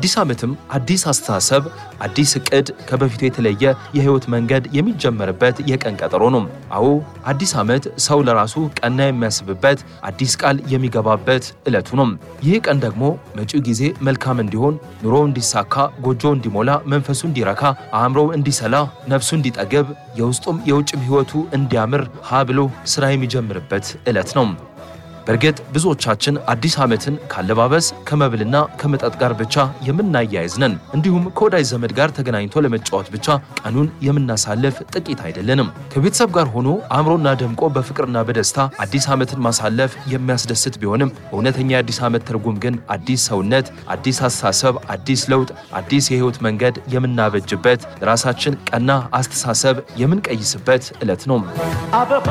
አዲስ ዓመትም አዲስ አስተሳሰብ፣ አዲስ እቅድ፣ ከበፊቱ የተለየ የህይወት መንገድ የሚጀመርበት የቀን ቀጠሮ ነው። አዎ አዲስ ዓመት ሰው ለራሱ ቀና የሚያስብበት አዲስ ቃል የሚገባበት ዕለቱ ነው። ይህ ቀን ደግሞ መጪው ጊዜ መልካም እንዲሆን፣ ኑሮው እንዲሳካ፣ ጎጆ እንዲሞላ፣ መንፈሱ እንዲረካ፣ አእምሮው እንዲሰላ፣ ነፍሱ እንዲጠግብ፣ የውስጡም የውጭም ህይወቱ እንዲያምር ሀ ብሎ ስራ የሚጀምርበት ዕለት ነው። በእርግጥ ብዙዎቻችን አዲስ ዓመትን ካለባበስ ከመብልና ከመጠጥ ጋር ብቻ የምናያይዝ ነን። እንዲሁም ከወዳጅ ዘመድ ጋር ተገናኝቶ ለመጫወት ብቻ ቀኑን የምናሳልፍ ጥቂት አይደለንም። ከቤተሰብ ጋር ሆኖ አእምሮና ደምቆ በፍቅርና በደስታ አዲስ ዓመትን ማሳለፍ የሚያስደስት ቢሆንም እውነተኛ የአዲስ ዓመት ትርጉም ግን አዲስ ሰውነት፣ አዲስ አስተሳሰብ፣ አዲስ ለውጥ፣ አዲስ የህይወት መንገድ የምናበጅበት ራሳችን ቀና አስተሳሰብ የምንቀይስበት ዕለት ነው።